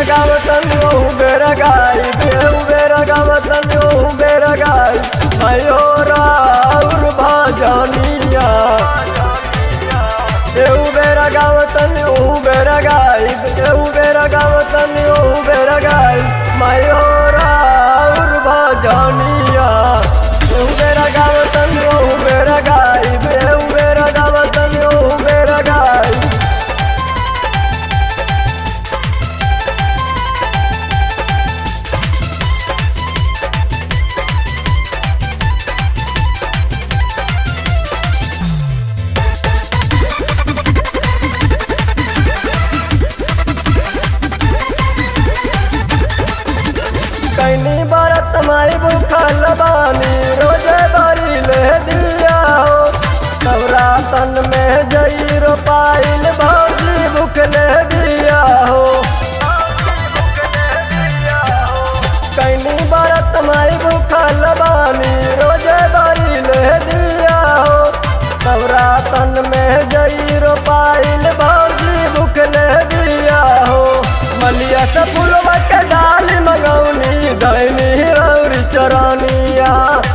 गावतन ओहू बेरा गाई बेहू बेरा गावतन ओहू बेरा गाई भयो राउर भाजनिया बेहू बेरा गावतन ओहू बेरा गाई बेहू बेरा गावतन ओहू बेरा गाई भयो राउर भाजनिया बेहू बेरा गावतन ओहू बेरा गाई बेहू बेरा गावतन ओहू बेरा गाई कैनी बरत माई भूखल बानी रोजे बारी ले दिया हो नवरातन में जई रोपाइल भौजी भूख ले दिया हो कैनी बरत माई भूखल बानी रोजे बारी ले दिया हो नवरातन में जई रोपाइल भौजी भूख ले दिया हो मलिया से फूलवा के डाली मंगौनी दैनी रौरी चरनिया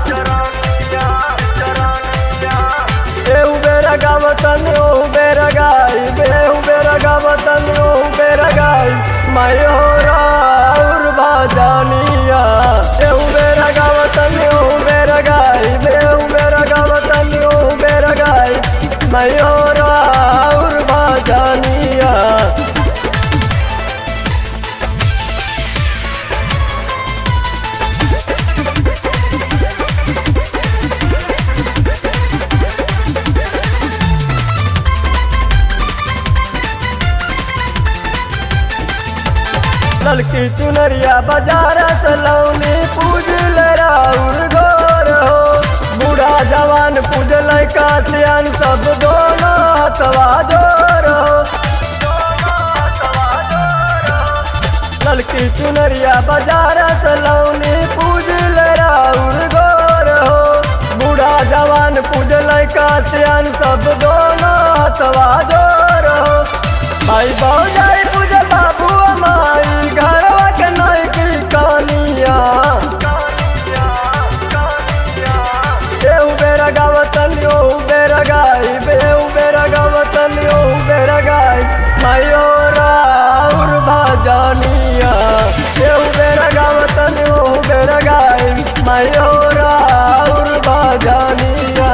एहू बेरा गावतन ओहू बेरा गाई बेहू बेरा गावतन ओहू बेरा गाई माई हो राउर भाजनिया एहू बेरा गावतन ओहू बेरा गाई बेहू बेरा गावतन ओहू बेरा गाई माई हो राउर भाजनिया ललकी चुनरिया बाजार से लौनी पूजल राउर गोर हो बूढ़ा जवान पूजल कातियान सब दोनों हथवा जोर हो ललकी चुनरिया बाजार से लौनी पूजल राउर गोर हो बूढ़ा जवान पूजल कातियान सब दोनों हथवा जोर हो भाई जाई पूजा बाबू माई घरवा के नाई की कहानिया एहू बेरा गावतन ओहू बेरा गाई बेहू बेरा गावतन ओहू बेरा गाई माई हो राउर भाजनिया एहू बेरा गावतन ओहू बेरा गाई माई हो राउर भाजनिया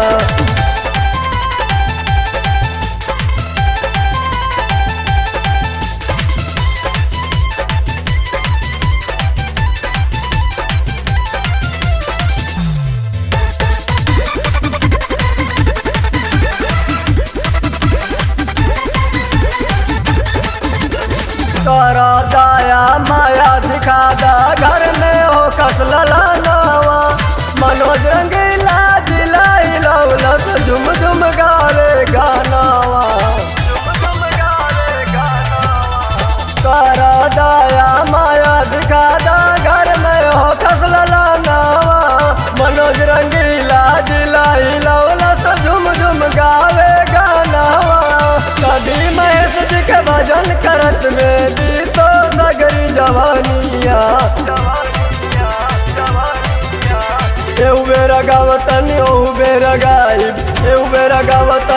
करा दाया माया दिखा दा घर में हो कसला नवा मनोज रंगीला जिलाई लौलत झुम झुम गावे गानावा करा दाया माया दिखा दा घर में हो कसला नवा मनोज रंगीला जिलाई लौलत झुम झुम गावे गानावा कभी महेश जी के भजन करत में दी तो नगरी जवानिया एहू बेरा गावतन ओहू बेरा गाई एहू बेरा गावतन